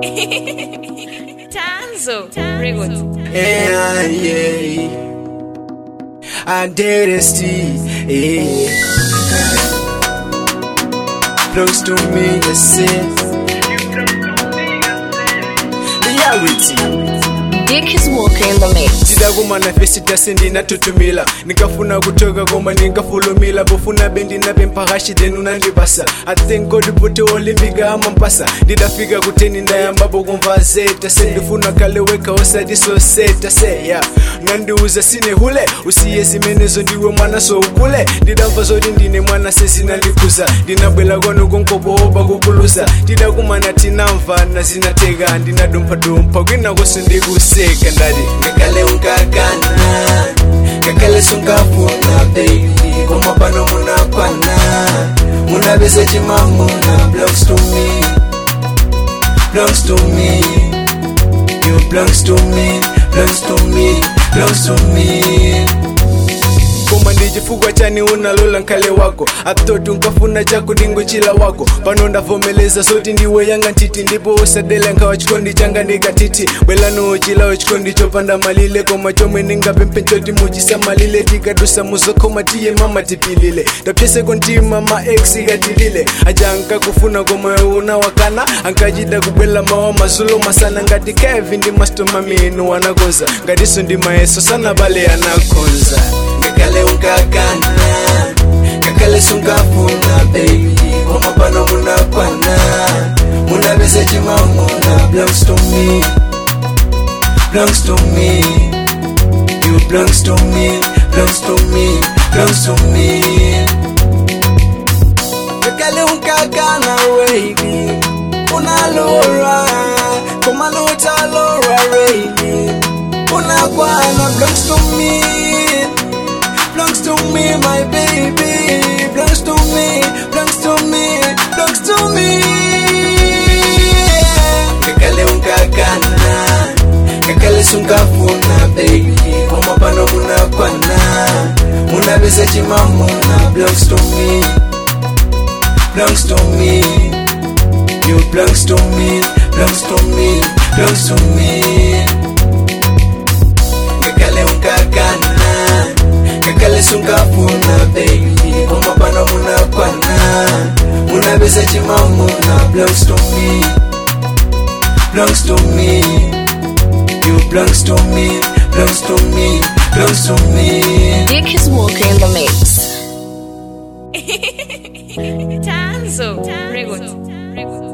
Tanzo Records. Yeah, yeah. I did it, Steve. Yeah. Close to me, that's it. Reality. Dick is walking in the mix. tidaguma na fesi tase ndinatutumila nikafuna kutoka koma nikafulumila bofuna bendi nabe mpakashi denu nandibasa i thank god pote olimbika amampasa ndidafika kuteni ndayambapo kumva zeta se ndifuna kaleweka osadisoseta se ya nandiuza sine hule usiye zimenezo ndiwe mwana so ukule ndidamva zoti ndine mwana sezinandikuza ndinabwela kwanu konkoboba kukuluza tidakumana tinamva zinateka ndinadumphadumpha kwinakoso ndikuseka ndati ngakale unkakana ngakale sunkafuna baby koma pano munakwana munabese chimamuna belongs to me belongs to me you belongs to me belongs to me belongs to me koma ndichifukwa chani unalola nkale wako atoti unkafuna chako ndingochila wako pano ndavomeleza zoti ndiwe yanga ntiti ndipo usadela nkhawa chikondi changa ndikatiti bwelano chilawo chikondi chopanda malile koma chomwe ndingapemphe muchisamalile tikadusa muzokhoma tiye mama tipilile tapyeseko ntima ma ex katilile aja ankakufuna koma unawakana ankachita kubwela mawa mazulo masana ngati kevi ndi mastomaminu wanakonza ngatiso ndi mayeso sanabale anakonza ngakale unkakana ngakale sunkafuna baby koma pano munakwana munabese chimamuna belongs to me belongs to me you belongs to me belongs to me belongs to me ngakale unkakana baby unalora koma nutalora baby unakwana belongs to me belongs to me, my baby. Belongs to me, belongs to me, belongs to me. Kakale unkakana, kakale sunkafuna, baby. Koma pano munakwana, munabese chimamuna. Belongs to me, belongs to me. You belongs to me, belongs to me, belongs to me. Kakale unkakana kakale sunkafuna baby koma pano munakwana munabesa chimamuna belongs to me belongs to me you belongs to me belongs to me belongs to me Dick is walking in the mix. Tanzo Records.